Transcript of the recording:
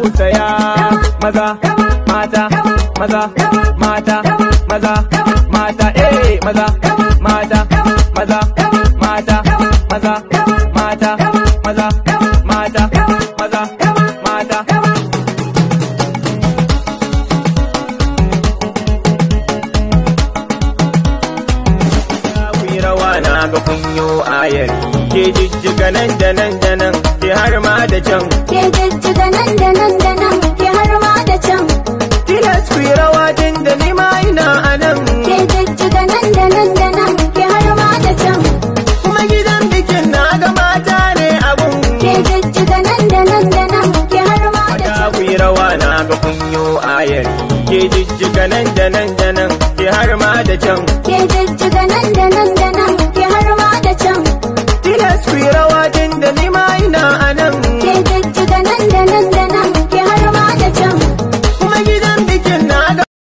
tausaya maza mata maza mata maza mata eh maza mata maza mata maza mata maza mata maza mata ku yi rawa na ga kunyo ayari ke jijjiga nan da nan da nan ke har ma da can Ke jijjiga nan da nan da nan ke har ma da can. tilas ku yi rawa din da ni ma ina a nan Ke jijjiga nan da nan da nan ke har ma da can. kuma gidan bikin na ga mata ne abun Ke jijjiga nan da nan da nan ke har ma da Mata can. ku yi rawa na ga kunyo ayari ke jijjiga nan da nan da nan ke har ma da can